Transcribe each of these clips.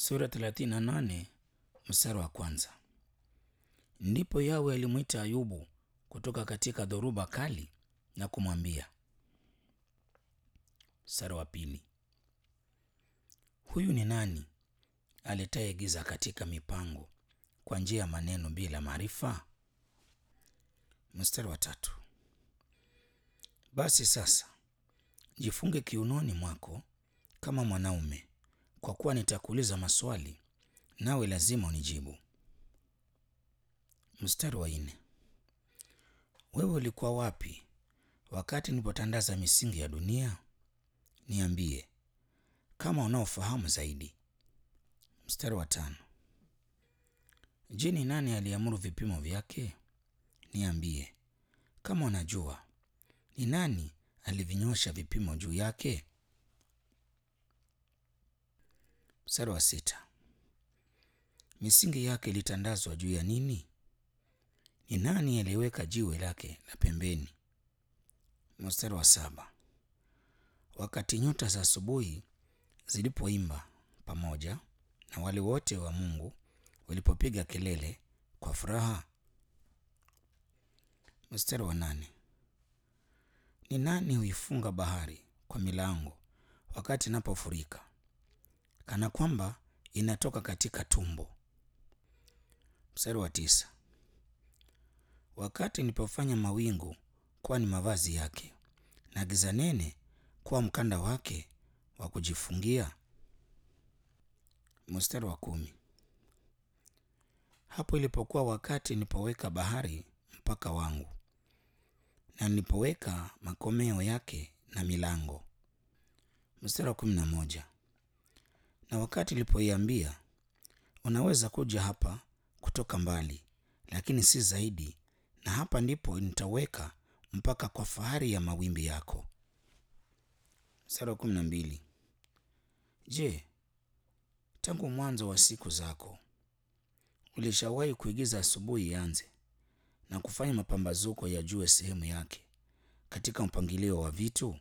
sura 38 mstari wa kwanza. Ndipo Yawe alimwita Ayubu kutoka katika dhoruba kali na kumwambia. Mstari wa pili. Huyu ni nani aletaye giza katika mipango kwa njia ya maneno bila maarifa? Mstari wa tatu. Basi sasa jifunge kiunoni mwako kama mwanaume, kwa kuwa nitakuuliza maswali nawe lazima unijibu. Mstari wa nne. Wewe ulikuwa wapi wakati nilipotandaza misingi ya dunia? Niambie kama unaofahamu zaidi. Mstari wa tano. Je, ni nani aliamuru vipimo vyake? Niambie kama unajua. Ni nani alivinyosha vipimo juu yake? Mstari wa sita. Misingi yake ilitandazwa juu ya nini? Ni nani aliyeweka jiwe lake la pembeni? Mstari wa saba. Wakati nyota za asubuhi zilipoimba pamoja na wale wote wa Mungu walipopiga kelele kwa furaha. Mstari wa nane. Ni nani huifunga bahari kwa milango wakati inapofurika, kana kwamba inatoka katika tumbo? Mstari wa tisa. Wakati nilipofanya mawingu kuwa ni mavazi yake na giza nene kuwa mkanda wake wa kujifungia. Mstari wa kumi. Hapo ilipokuwa wakati nilipoweka bahari mpaka wangu na nilipoweka makomeo yake na milango. Mstari wa kumi na moja. Na wakati nilipoiambia unaweza kuja hapa kutoka mbali, lakini si zaidi, na hapa ndipo nitaweka mpaka kwa fahari ya mawimbi yako. Mstari wa kumi na mbili. Je, tangu mwanzo wa siku zako ulishawahi kuigiza asubuhi ianze na kufanya mapambazuko yajue sehemu yake katika mpangilio wa vitu?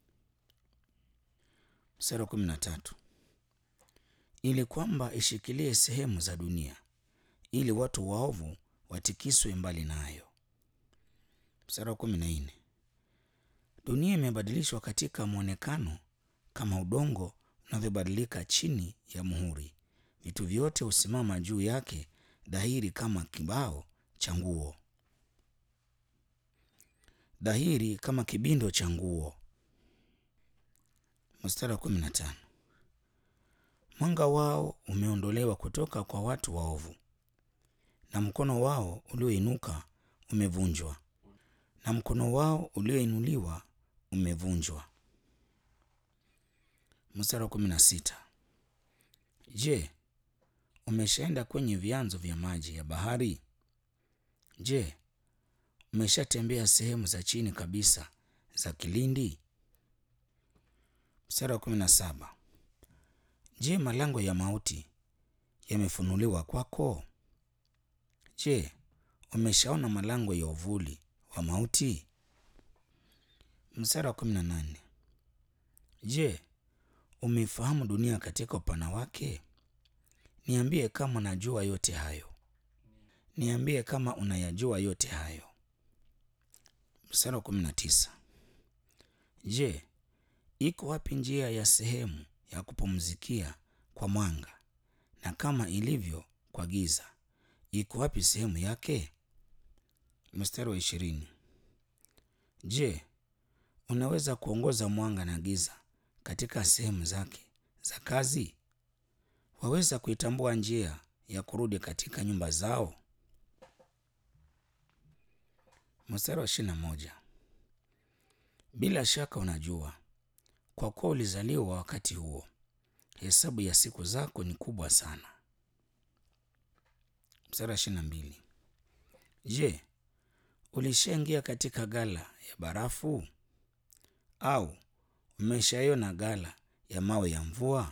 Mstari wa kumi na tatu. Ili kwamba ishikilie sehemu za dunia, ili watu waovu watikiswe mbali nayo. Mstari wa kumi na nne. Dunia imebadilishwa katika mwonekano kama udongo unavyobadilika chini ya muhuri. Vitu vyote husimama juu yake dhahiri kama kibao cha nguo, dhahiri kama kibindo cha nguo. Mstari wa kumi na tano. Mwanga wao umeondolewa kutoka kwa watu waovu, na mkono wao ulioinuka umevunjwa, na mkono wao ulioinuliwa umevunjwa. Mstari wa kumi na sita. Je, umeshaenda kwenye vyanzo vya maji ya bahari? Je, umeshatembea sehemu za chini kabisa za kilindi? Mstari wa kumi na saba. Je, malango ya mauti yamefunuliwa kwako? Je, umeshaona malango ya uvuli wa mauti? Mstari wa kumi na nane. Je, umeifahamu dunia katika upana wake? Niambie kama unajua yote hayo. Niambie kama unayajua yote hayo. Mstari wa kumi na tisa. Je, iko wapi njia ya sehemu ya kupumzikia kwa mwanga, na kama ilivyo kwa giza, iko wapi sehemu yake? Mstari wa ishirini. Je, unaweza kuongoza mwanga na giza katika sehemu zake za kazi? Waweza kuitambua njia ya kurudi katika nyumba zao? Mstari wa ishirini na moja. Bila shaka unajua, kwa kuwa ulizaliwa wakati huo, hesabu ya siku zako ni kubwa sana. Mstari wa ishirini na mbili. Je, ulishaingia katika ghala ya barafu au umeshaiona ghala ya mawe ya mvua?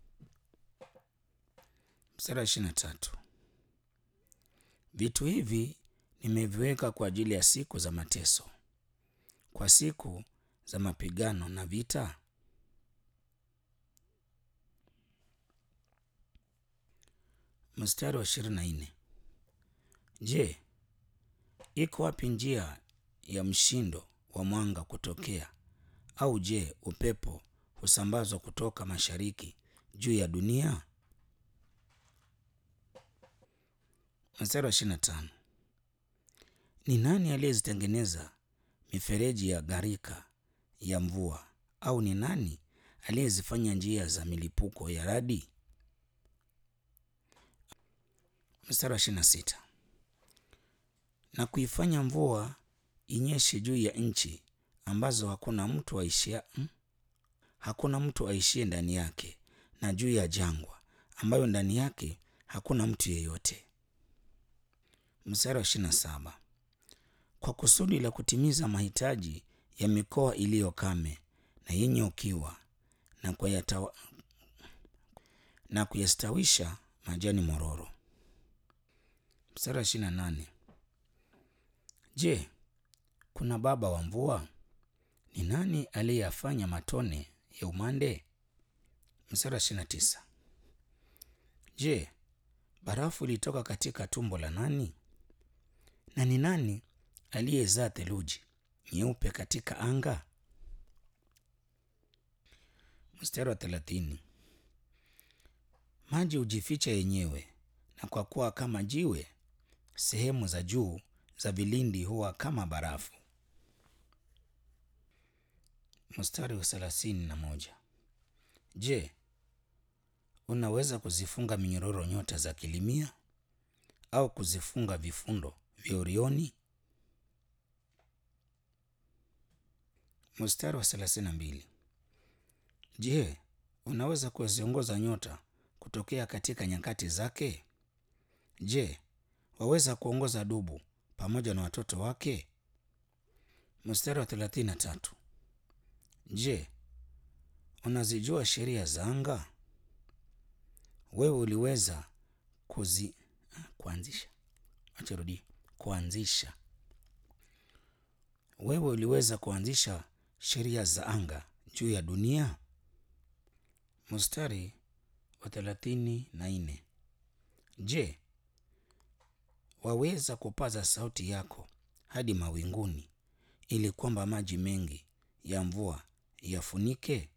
Mstari wa ishirini na tatu. Vitu hivi nimeviweka kwa ajili ya siku za mateso, kwa siku za mapigano na vita. Mstari wa ishirini na nne. Je, iko wapi njia ya mshindo wa mwanga kutokea? Au je, upepo husambazwa kutoka mashariki juu ya dunia? Mstari wa ishirini na tano. Ni nani aliyezitengeneza mifereji ya gharika ya mvua? Au ni nani aliyezifanya njia za milipuko ya radi? Mstari wa ishirini na sita. Na kuifanya mvua inyeshe juu ya nchi ambazo hakuna mtu aishia, hmm? hakuna mtu aishie ndani yake, na juu ya jangwa ambayo ndani yake hakuna mtu yeyote. Mstari wa ishirini na saba. Kwa kusudi la kutimiza mahitaji ya mikoa iliyo kame na yenye ukiwa na kuyatawa, na kuyastawisha majani mororo. Mstari wa ishirini na nane. Je, kuna baba wa mvua? Ni nani aliyeyafanya matone ya umande? Mstari wa ishirini na tisa. Je, barafu ilitoka katika tumbo la nani? Na ni nani aliyezaa theluji nyeupe katika anga? Mstari wa thelathini. Maji hujificha yenyewe, na kwa kuwa kama jiwe, sehemu za juu za vilindi huwa kama barafu. Mstari wa thelathini na moja. Je, unaweza kuzifunga minyororo nyota za Kilimia au kuzifunga vifundo vya Orioni? Mstari wa thelathini na mbili. Je, unaweza kuziongoza nyota kutokea katika nyakati zake? Je, waweza kuongoza dubu pamoja na watoto wake? Mstari wa thelathini na tatu. Je, unazijua sheria za anga? Wewe uliweza kuzi kuanzisha achirudi kuanzisha wewe uliweza kuanzisha sheria za anga juu ya dunia? Mstari wa thelathini na nne. Je, waweza kupaza sauti yako hadi mawinguni ili kwamba maji mengi ya mvua yafunike?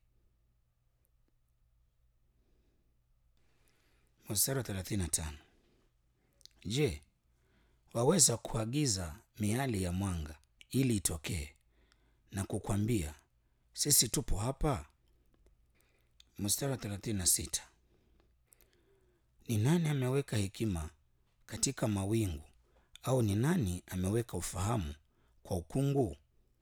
Mstari wa thelathini na tano. Je, waweza kuagiza miali ya mwanga ili itokee na kukwambia sisi tupo hapa? Mstari wa thelathini na sita. Ni nani ameweka hekima katika mawingu, au ni nani ameweka ufahamu kwa ukungu?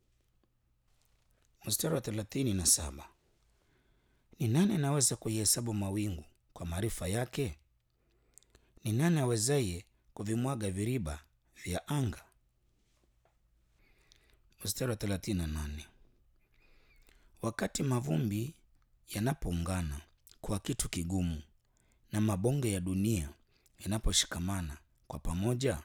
Mstari wa thelathini na saba. Ni nani anaweza kuihesabu mawingu kwa maarifa yake? Ni nani awezaye kuvimwaga viriba vya anga? Mstari wa thelathini na nane. Wakati mavumbi yanapoungana kwa kitu kigumu na mabonge ya dunia yanaposhikamana kwa pamoja.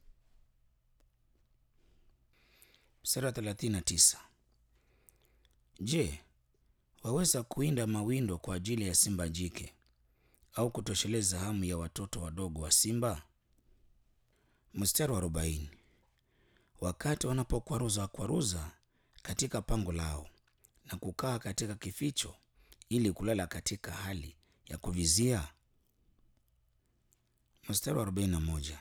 Mstari wa thelathini na tisa. Je, waweza kuinda mawindo kwa ajili ya simba jike au kutosheleza hamu ya watoto wadogo wa simba? Mstari wa arobaini. Wakati wanapokwaruza kwaruza katika pango lao na kukaa katika kificho ili kulala katika hali ya kuvizia. Mstari wa arobaini na moja.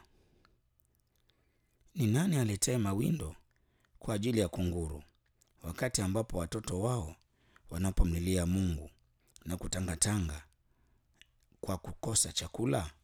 Ni nani aletaye mawindo kwa ajili ya kunguru wakati ambapo watoto wao wanapomlilia Mungu na kutangatanga kwa kukosa chakula?